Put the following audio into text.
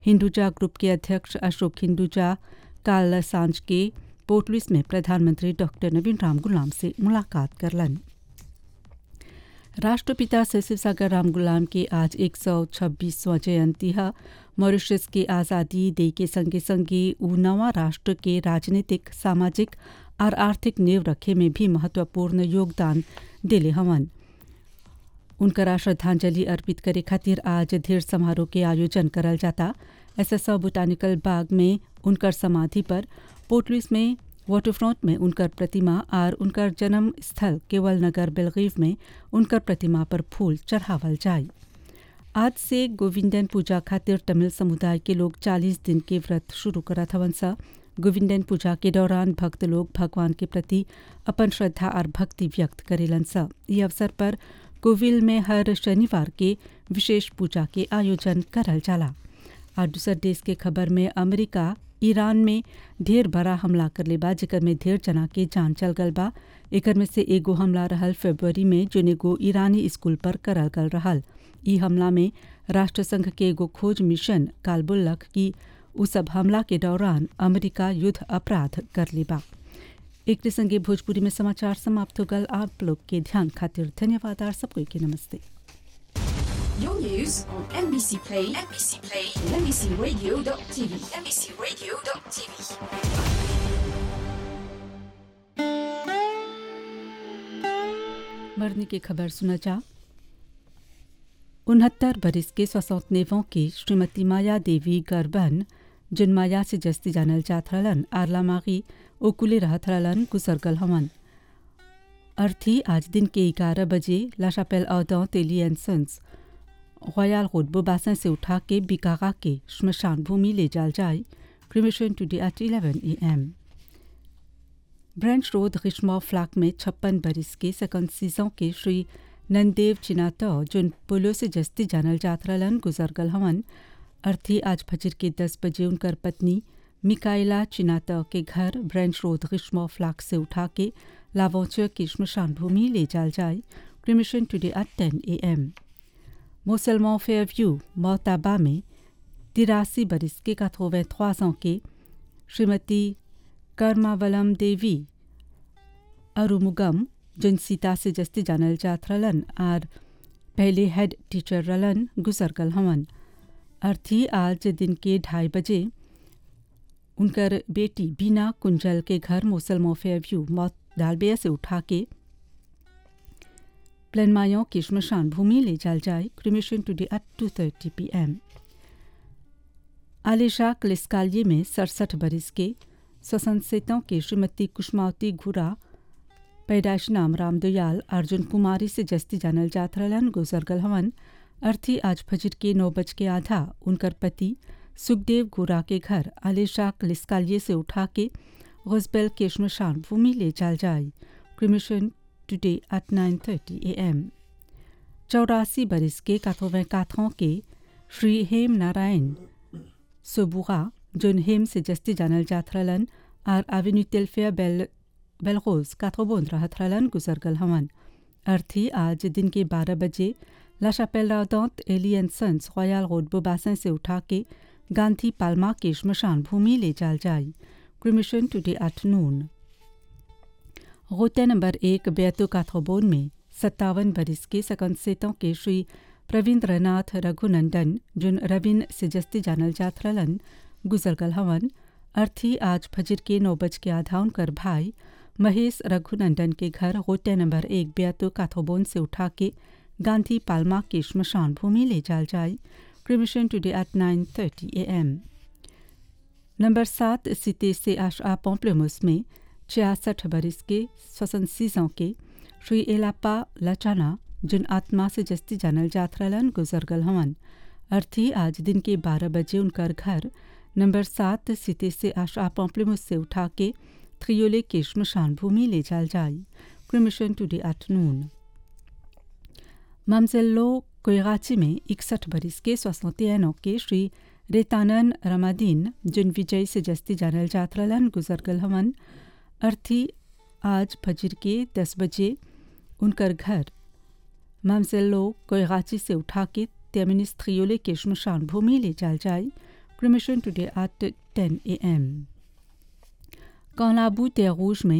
Hinduja group के अध्यक्ष अशोक हिंदुजा कल सांझ के पोर्ट लुइस में प्रधानमंत्री डॉक्टर नवीन राम गुलाम से मुलाकात करलन राष्ट्रपिता से शिवसागर राम गुलाम के आज एक सौ छब्बीसवां जयंती है मॉरिशस के आज़ादी दे के संगे संगे उ नवा राष्ट्र के राजनीतिक सामाजिक और आर्थिक नींव रखे में भी महत्वपूर्ण योगदान दिले हवन उनकरा श्रद्धांजलि अर्पित करे खातिर आज धीर समारोह के आयोजन करल जाता एसएसओ बोटानिकल बाग में उनकर समाधि पर पोर्टलुइस में वाटरफ्रंट में उनकर प्रतिमा और उनकर जन्म स्थल केवल नगर बेलगीव में उनकर प्रतिमा पर फूल चढ़ावल जाए आज से गोविंदन पूजा खातिर तमिल समुदाय के लोग 40 दिन के व्रत शुरू करत हवन सा गोविंदन पूजा के दौरान भक्त लोग भगवान के प्रति अपन श्रद्धा और भक्ति व्यक्त करेलन सा ये अवसर पर कोविल में हर शनिवार के विशेष पूजा के आयोजन करल जाला और दूसर देश के खबर में अमेरिका ईरान में ढेर बड़ा हमला करले बा जेकर में ढेर जना के जान चल गल बा एकर में से एगो हमला रहल फरवरी में जोन एगो ईरानी स्कूल पर करल गल रहल ई हमला में राष्ट्रसंघ के एगो खोज मिशन काल बोलक कि उ सब हमला के दौरान अमेरिका युद्ध अपराध कर ले बा एक संगे भोजपुरी में समाचार समाप्त हो गल आप लोग के ध्यान खातिर धन्यवाद और सबको के नमस्ते Your news on NBC Play, NBC Play, and NBCRadio.tv, NBCRadio.tv. मरने की खबर सुना जा उनहत्तर बरिस के सौसौतनेवों की श्रीमती माया देवी गर्बन जिन माया से जस्ती जानल जात रहलन आरला मागी ओकुले रहत रहलन गुजरगल हवन अर्थी आज दिन के ग्यारह बजे लाशापेल औदौ तेली एंड सन्स रॉयल रोड बोबासन से उठा के बिकागा के श्मशान भूमि ले जाल जाए cremation today at eleven A M branch road ग्रीष्मा फ्लैक में छप्पन बरिस के सेकंड सीजन के श्री नंदेव चिनातो जोन पोलो से जस्ती जानल जात रहलन गुजरगल हवन अर्थी आज फजर के दस बजे उनकर पत्नी मिकाइला चिनातो के घर ब्रेंच रोड ग्रीष्मा फ्लैक से उठा के लावोचर की श्मशान भूमि ले जाल जाए क्रिमिशन टुडे एट टेन ए एम मुसलमान फेयरव्यू मोताबा में तिरासी बरिस के कथोवे trois के श्रीमती कर्मावलम देवी अरुमुगम जिन सीता से जस्ती जानल जात रलन और पहले हेड टीचर रलन गुजरगल हवन अर्थी आज दिन के ढाई बजे उनकर बेटी बीना कुंजल के घर मुसलमान फेयरव्यू मौत डालबिया से उठा के प्लेनमायों की श्मशान भूमि ले जाल जाए cremation today at two thirty P M आलिशा क्लिस्कालिये में सड़सठ बरिस के स्वसंसेतों के श्रीमती कुष्मावती घुरा पैदाश नाम रामदयाल अर्जुन कुमारी से जस्ती जानल जात रहलन गुजरगल हवन अर्थी आज फजर के नौ बज के आधा उनकर पति सुखदेव घुरा के घर आलिशा क्लिस्कालिये से उठा के गजबेल के श्मशान भूमि ले जाल जाए cremation today at nine thirty A M चौरासी बरिस के काथोवें काथों के श्री हेम नारायण सोबुगा जोन हेम से जस्ती जानल जात रहलन और एवेन्यू तेलफेयर बेल बेलगोज काथोबोंद रहत रहलन गुजरगल हवन अर्थी आज दिन के बारह बजे लाशापेल राउदौत एलियन सन्स रॉयल रोड बोबासन से उठा के गांधी पाल्मा के श्मशान भूमि ले जाल जाए क्रिमिशन टुडे एट नून गोते नंबर एक बेतु काथोबोन में सत्तावन बरिस के सकंसेतों के श्री प्रवीन्द्रनाथ रघुनंदन जुन रविन से जस्ती जानल जात रलन गुजरगल हवन अर्थी आज फजर के नौ बज के आधा उनकर भाई महेश रघुनंदन के घर गोटे नंबर एक बेतु काथोबोन से उठा के गांधी पाल्मा के श्मशान भूमि ले जाल जाए cremation today at nine thirty A M number सात सिते से आशा पॉम्प्लेमुस में छियासठ बरिस के स्वसन सीजों के श्री एलापा लचाना जिन आत्मा से जस्ती जानल जात रहलन गुजरगल हवन अर्थी आज दिन के बारह बजे उनकर घर नंबर सात सिते से आशा पॉम्प्लेमुस से उठा के थ्रियोले के श्मशान भूमि ले जाल जाए क्रिमिशन टुडे आफ्टरनून ममजेल्लो कोयगाची में इकसठ बरिस के सोसौतियानों के श्री रेतानन रमादीन जिन विजय से जस्ती जानल जात रहलन गुजरगल हवन अर्थी आज फजर के दस बजे उनकर घर ममजेल्लो कोयगाची से उठा के तेमिनिस थ्रियोले के श्मशान भूमि ले जाल जाए Cremation today at 10 a.m. Quand la boute est rouge में